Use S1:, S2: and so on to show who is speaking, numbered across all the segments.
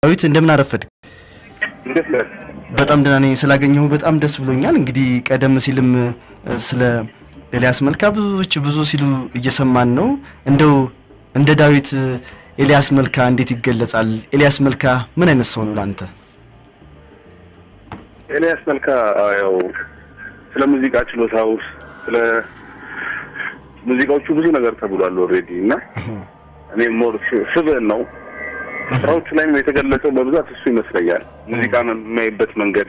S1: ዳዊት እንደምን አረፈድ?
S2: እንዴት ነህ?
S1: በጣም ደህና ነኝ። ስላገኘሁ በጣም ደስ ብሎኛል። እንግዲህ ቀደም ሲልም ስለ ኤልያስ መልካ ብዙዎች ብዙ ሲሉ እየሰማን ነው። እንደው እንደ ዳዊት ኤልያስ መልካ እንዴት ይገለጻል? ኤልያስ መልካ ምን አይነት ሰው ነው ለአንተ?
S2: ኤልያስ መልካ ያው ስለ ሙዚቃ ችሎታው ስለ ሙዚቃዎቹ ብዙ ነገር ተብሏል ኦልሬዲ እና እኔ ሞር ስብዕን ነው ስራዎቹ ላይም የተገለጸው በብዛት እሱ ይመስለኛል። ሙዚቃን የሚያይበት መንገድ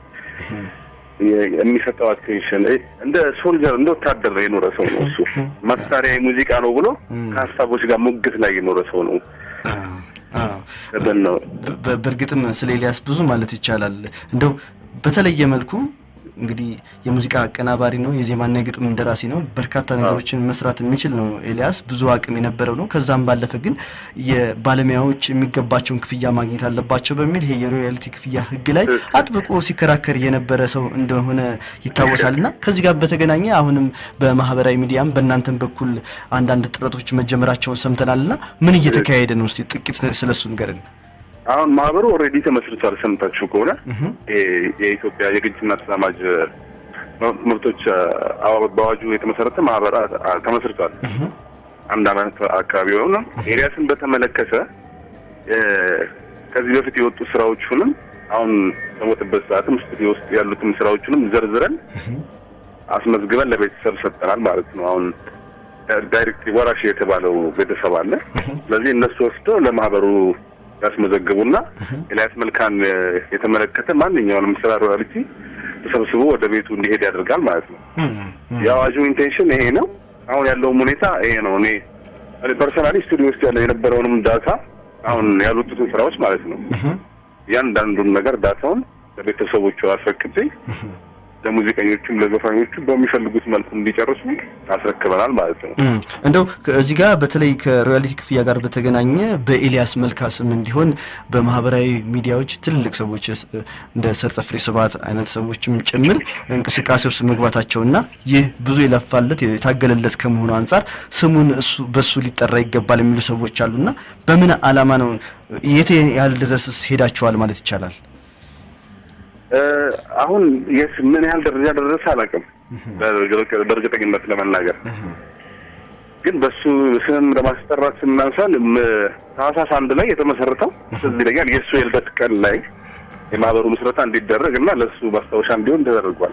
S2: የሚሰጠው አቴንሽን እንደ ሶልጀር እንደ ወታደር የኖረ ሰው ነው። እሱ መሳሪያ ሙዚቃ ነው ብሎ ከሀሳቦች ጋር ሙግት ላይ የኖረ ሰው ነው። ነው
S1: በእርግጥም ስለ ኤልያስ ብዙ ማለት ይቻላል። እንደው በተለየ መልኩ እንግዲህ የሙዚቃ አቀናባሪ ነው፣ የዜማና የግጥም ደራሲ ነው። በርካታ ነገሮችን መስራት የሚችል ነው ኤልያስ። ብዙ አቅም የነበረው ነው። ከዛም ባለፈ ግን የባለሙያዎች የሚገባቸውን ክፍያ ማግኘት አለባቸው በሚል ይሄ የሮያልቲ ክፍያ ሕግ ላይ አጥብቆ ሲከራከር የነበረ ሰው እንደሆነ ይታወሳል። እና ከዚህ ጋር በተገናኘ አሁንም በማህበራዊ ሚዲያም በእናንተም በኩል አንዳንድ ጥረቶች መጀመራቸውን ሰምተናል። እና ምን እየተካሄደ ነው? እስኪ ጥቂት ስለሱ ንገረን።
S2: አሁን ማህበሩ ኦልሬዲ ተመስርቷል። ሰምታችሁ ከሆነ የኢትዮጵያ የግጭትና ተዛማጅ መብቶች በአዋጁ የተመሰረተ ማህበር ተመስርቷል። አንድ አመት አካባቢ የሆነ ኤልያስን በተመለከተ ከዚህ በፊት የወጡ ስራዎቹንም አሁን በሞትበት ሰዓትም ስቱዲዮ ውስጥ ያሉትን ስራዎቹንም ዘርዝረን አስመዝግበን ለቤተሰብ ሰጠናል ማለት ነው። አሁን ዳይሬክት ወራሽ የተባለው ቤተሰብ አለ። ስለዚህ እነሱ ወስደው ለማህበሩ ያስመዘግቡና ኤልያስ መልካን የተመለከተ ማንኛውንም ስራ ሮያልቲ ተሰብስቦ ወደ ቤቱ እንዲሄድ ያደርጋል ማለት ነው። የአዋጁ ኢንቴንሽን ይሄ ነው። አሁን ያለውም ሁኔታ ይሄ ነው። እኔ ፐርሰናሊ ስቱዲዮ ውስጥ ያለ የነበረውንም ዳታ አሁን ያሉትን ስራዎች ማለት ነው እያንዳንዱን ነገር ዳታውን ለቤተሰቦቹ አስረክቤ ለሙዚቀኞቹም ለዘፋኞቹም በሚፈልጉት መልኩ እንዲጨርሱ አስረክበናል ማለት ነው።
S1: እንደው እዚህ ጋር በተለይ ከሮያሊቲ ክፍያ ጋር በተገናኘ በኤልያስ መልካ ስም እንዲሆን በማህበራዊ ሚዲያዎች ትልልቅ ሰዎች እንደ ሰርጸ ፍሬ ስብሐት አይነት ሰዎችም ጭምር እንቅስቃሴ ውስጥ መግባታቸውና ይህ ብዙ የለፋለት የታገለለት ከመሆኑ አንጻር ስሙን እሱ በሱ ሊጠራ ይገባል የሚሉ ሰዎች አሉና በምን ዓላማ ነው የት ያህል ድረስስ ሄዳችኋል ማለት ይቻላል?
S2: አሁን የስ ምን ያህል ደረጃ ደረሰ አላውቅም፣ በእርግጠኝነት ለመናገር ግን በሱ ስም ለማስጠራት ስናንሳል ታህሳስ አንድ ላይ የተመሰረተው ትዝ ይለኛል የእሱ የልደት ቀን ላይ የማህበሩ ምስረታ እንዲደረግ እና ለእሱ ማስታወሻ እንዲሆን ተደርጓል።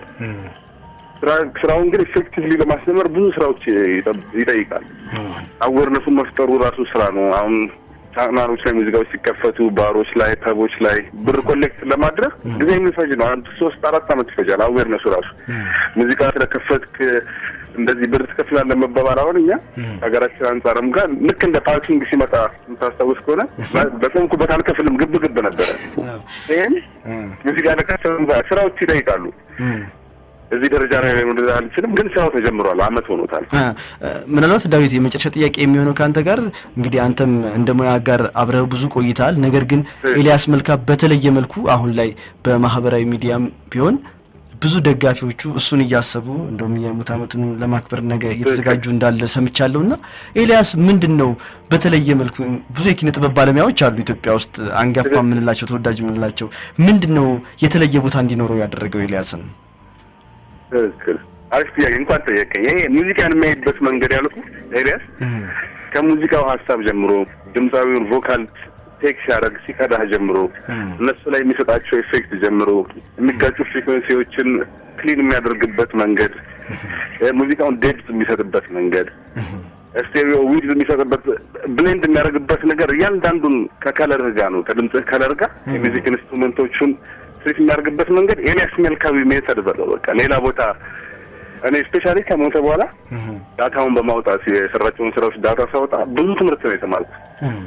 S2: ስራውን ግን ኢፌክቲቭሊ ለማስጀመር ብዙ ስራዎች ይጠይቃል። አዌርነሱን መፍጠሩ ራሱ ስራ ነው። አሁን ቻናሎች ላይ ሙዚቃዎች ሲከፈቱ ባሮች ላይ ፐቦች ላይ ብር ኮሌክት ለማድረግ ጊዜ የሚፈጅ ነው። አንድ ሶስት አራት አመት ይፈጃል። አዌርነሱ ራሱ ሙዚቃ ስለከፈትክ እንደዚህ ብር ትከፍላለህ መባባል አሁን እኛ ሀገራችን አንጻርም ጋር ልክ እንደ ፓርኪንግ ሲመጣ የምታስታውስ ከሆነ በቆምኩበት አልከፍልም ግብ ግብ ነበረ። ይህም ሙዚቃ ለከፈትም ስራዎች ይጠይቃሉ። እዚህ ደረጃ ላይ ወደዛ አልችልም፣ ግን ስራው ተጀምሯል። አመት ሆኖታል።
S1: ምናልባት ዳዊት የመጨረሻ ጥያቄ የሚሆነው ከአንተ ጋር እንግዲህ አንተም እንደ ሙያ ጋር አብረህ ብዙ ቆይተሃል። ነገር ግን ኤልያስ መልካ በተለየ መልኩ አሁን ላይ በማህበራዊ ሚዲያም ቢሆን ብዙ ደጋፊዎቹ እሱን እያሰቡ እንደውም የሙት ዓመቱን ለማክበር ነገ እየተዘጋጁ እንዳለ ሰምቻለሁ። እና ኤልያስ ምንድን ነው በተለየ መልኩ ብዙ የኪነ ጥበብ ባለሙያዎች አሉ ኢትዮጵያ ውስጥ አንጋፋ የምንላቸው ተወዳጅ የምንላቸው ምንድን ነው የተለየ ቦታ እንዲኖረው ያደረገው ኤልያስን?
S2: ትክክል። አሪፍ ጥያቄ እንኳን ጠየቀኝ። ይሄ ሙዚቃን የሚያይበት መንገድ ያልኩ ኤልያስ ከሙዚቃው ሀሳብ ጀምሮ ድምፃዊውን ቮካል ቴክ ሲያደርግ ሲቀዳህ ጀምሮ እነሱ ላይ የሚሰጣቸው ኢፌክት ጀምሮ የሚጋጩ ፍሪኩዌንሲዎችን ክሊን የሚያደርግበት መንገድ፣ ሙዚቃውን ዴፕት የሚሰጥበት መንገድ፣ ስቴሪዮ ዊድዝ የሚሰጥበት ብሌንድ የሚያደርግበት ነገር እያንዳንዱን ከከለርህ ጋር ነው ከድምፅህ ከለር ጋር የሚዚክ ኢንስትሩመንቶቹን ትሪት የሚያደርግበት መንገድ ኤልያስ መልካዊ ሜተድ በለው በቃ ሌላ ቦታ እኔ ስፔሻሊ ከሞተ በኋላ ዳታውን በማውጣት የሰራቸውን ስራዎች ዳታ ሳወጣ ብዙ ትምህርት ነው የተማርኩት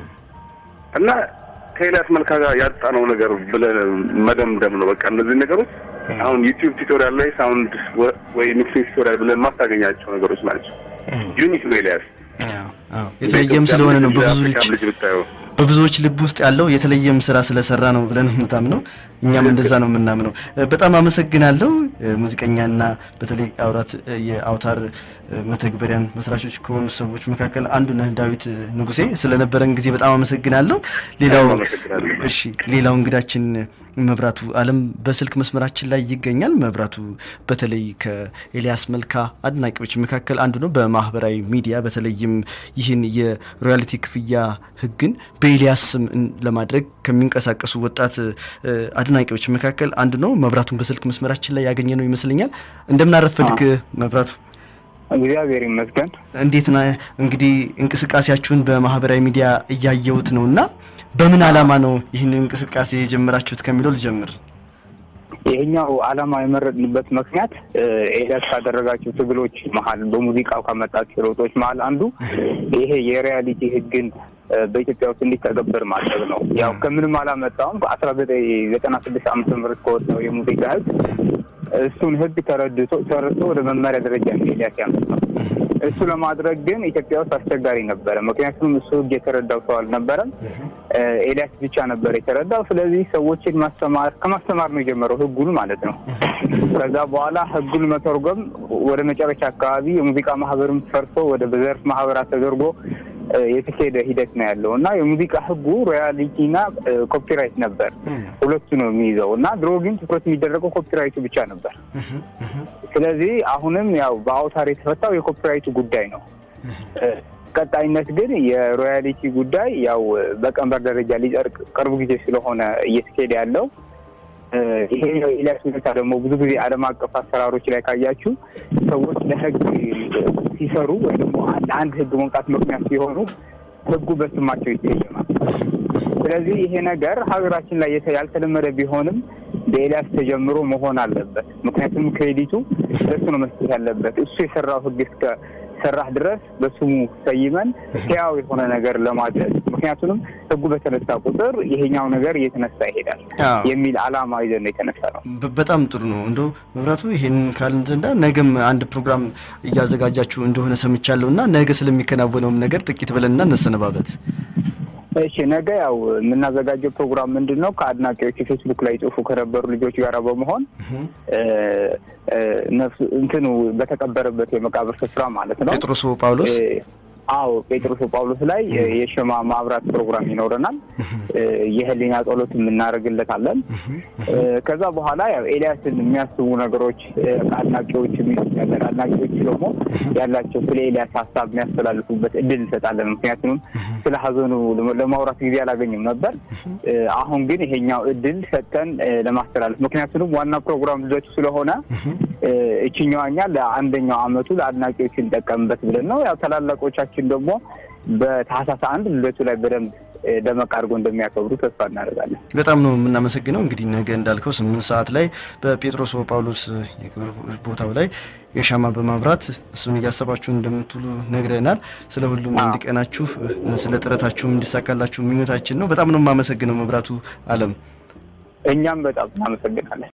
S2: እና ከኤልያስ መልካ ጋር ያጣነው ነገር ብለን መደምደም ነው። በቃ እነዚህ ነገሮች አሁን ዩቲዩብ ቱቶሪያል ላይ ሳውንድ ወይ ሚክሲንግ ቱቶሪያል ብለን ማታገኛቸው ነገሮች ናቸው። ዩኒክ ነው ኤልያስ
S1: የተለየም ስለሆነ ነው በብዙ ልጅ
S2: ልጅ ብታየው
S1: በብዙዎች ልብ ውስጥ ያለው የተለየም ስራ ስለሰራ ነው ብለን የምታምነው እኛም እንደዛ ነው የምናምነው። በጣም አመሰግናለሁ። ሙዚቀኛና በተለይ አውራት የአውታር መተግበሪያን መስራቾች ከሆኑ ሰዎች መካከል አንዱ ነህ ዳዊት ንጉሴ። ስለነበረን ጊዜ በጣም አመሰግናለሁ። ሌላው እሺ፣ ሌላው እንግዳችን መብራቱ አለም በስልክ መስመራችን ላይ ይገኛል። መብራቱ በተለይ ከኤልያስ መልካ አድናቂዎች መካከል አንዱ ነው። በማህበራዊ ሚዲያ በተለይም ይህን የሮያሊቲ ክፍያ ህግን በኤልያስ ስም ለማድረግ ከሚንቀሳቀሱ ወጣት አድናቂዎች መካከል አንዱ ነው። መብራቱን በስልክ መስመራችን ላይ ያገኘ ነው ይመስለኛል። እንደምናረፈልክ መብራቱ።
S3: እግዚአብሔር ይመስገን።
S1: እንዴት ና እንግዲህ እንቅስቃሴያችሁን በማህበራዊ ሚዲያ እያየሁት ነው እና በምን ዓላማ ነው ይህን እንቅስቃሴ የጀመራችሁት ከሚለው ልጀምር።
S3: ይሄኛው ዓላማ የመረጥንበት ምክንያት ኤልያስ ካደረጋቸው ትግሎች መሀል በሙዚቃው ካመጣቸው ለውጦች መሀል አንዱ ይሄ የሪያሊቲ ህግን በኢትዮጵያ ውስጥ እንዲተገበር ማድረግ ነው። ያው ከምንም አላመጣውም ከአስራ ዘጠኝ ዘጠና ስድስት ዓመተ ምህረት ከወጣው የሙዚቃ ህግ እሱን ህግ ተረድቶ ተረድቶ ወደ መመሪያ ደረጃ ነው ኤልያስ ያመጣው። እሱ ለማድረግ ግን ኢትዮጵያ ውስጥ አስቸጋሪ ነበረ። ምክንያቱም እሱ ህግ የተረዳው ሰው አልነበረም። ኤልያስ ብቻ ነበር የተረዳው። ስለዚህ ሰዎችን ማስተማር ከማስተማር ነው የጀመረው ህጉን ማለት ነው። ከዛ በኋላ ህጉን መተርጎም ወደ መጨረሻ አካባቢ የሙዚቃ ማህበርም ፈርሶ ወደ ዘርፍ ማህበራት ተደርጎ የተካሄደ ሂደት ነው ያለው እና የሙዚቃ ህጉ ሮያሊቲና ኮፒራይት ነበር። ሁለቱ ነው የሚይዘው እና ድሮ ግን ትኩረት የሚደረገው ኮፒራይቱ ብቻ ነበር። ስለዚህ አሁንም ያው በአውታር የተፈታው የኮፒራይቱ ጉዳይ ነው። ቀጣይነት ግን የሮያሊቲ ጉዳይ ያው በቀንበር ደረጃ ሊጸድቅ ቅርቡ ጊዜ ስለሆነ እየተካሄደ ያለው ይሄ ኤልያስ ሁኔታ ደግሞ ብዙ ጊዜ ዓለም አቀፍ አሰራሮች ላይ ካያችሁ ሰዎች ለህግ ሲሰሩ ወይ ደግሞ ለአንድ ህግ መውጣት ምክንያት ሲሆኑ ህጉ በስማቸው ይሰየማል። ስለዚህ ይሄ ነገር ሀገራችን ላይ ያልተለመደ ቢሆንም በኤልያስ ተጀምሮ መሆን አለበት። ምክንያቱም ክሬዲቱ ለሱ ነው መስጠት ያለበት። እሱ የሰራው ህግ እስከ ሰራህ ድረስ በስሙ ሰይመን ሕያው የሆነ ነገር ለማድረግ ምክንያቱም ህጉ በተነሳ ቁጥር ይሄኛው ነገር እየተነሳ ይሄዳል የሚል ዓላማ ይዘን ነው የተነሳ ነው።
S1: በጣም ጥሩ ነው። እንደው መብራቱ ይሄን ካልን ዘንዳ ነገም አንድ ፕሮግራም እያዘጋጃችሁ እንደሆነ ሰምቻለሁ እና ነገ ስለሚከናወነውም ነገር ጥቂት ብለንና እንሰነባበት።
S3: እሺ ነገ ያው የምናዘጋጀው ፕሮግራም ምንድን ነው? ከአድናቂዎች ፌስቡክ ላይ ጽሁፉ ከነበሩ ልጆች ጋር በመሆን ነፍሱ እንትኑ በተቀበረበት የመቃብር ስፍራ ማለት ነው
S1: ጴጥሮስ ጳውሎስ
S3: አዎ ጴጥሮስ ጳውሎስ ላይ የሸማ ማብራት ፕሮግራም ይኖረናል። የህሊና ጸሎት የምናደርግለታለን። ከዛ በኋላ ያው ኤልያስን የሚያስቡ ነገሮች አድናቂዎች የሚያለን አድናቂዎች ደግሞ ያላቸው ስለ ኤልያስ ሀሳብ የሚያስተላልፉበት እድል እንሰጣለን። ምክንያቱም ስለ ሀዘኑ ለማውራት ጊዜ አላገኝም ነበር። አሁን ግን ይሄኛው እድል ሰጥተን ለማስተላለፍ ምክንያቱም ዋና ፕሮግራም ልደቱ ስለሆነ እችኛዋኛ ለአንደኛው አመቱ ለአድናቂዎች እንጠቀምበት ብለን ነው ያው ታላላቆቻችን ደግሞ በታህሳስ አንድ ልደቱ ላይ በደንብ ደመቅ አድርጎ እንደሚያከብሩ ተስፋ እናደርጋለን።
S1: በጣም ነው የምናመሰግነው። እንግዲህ ነገ እንዳልከው ስምንት ሰዓት ላይ በጴጥሮስ ጳውሎስ የክብር ቦታው ላይ የሻማ በማብራት እሱን እያሰባችሁ እንደምትውሉ ነግረናል። ስለ ሁሉም እንዲቀናችሁ፣ ስለ ጥረታችሁም እንዲሳካላችሁ ምኞታችን ነው። በጣም ነው የማመሰግነው መብራቱ አለም።
S3: እኛም በጣም እናመሰግናለን።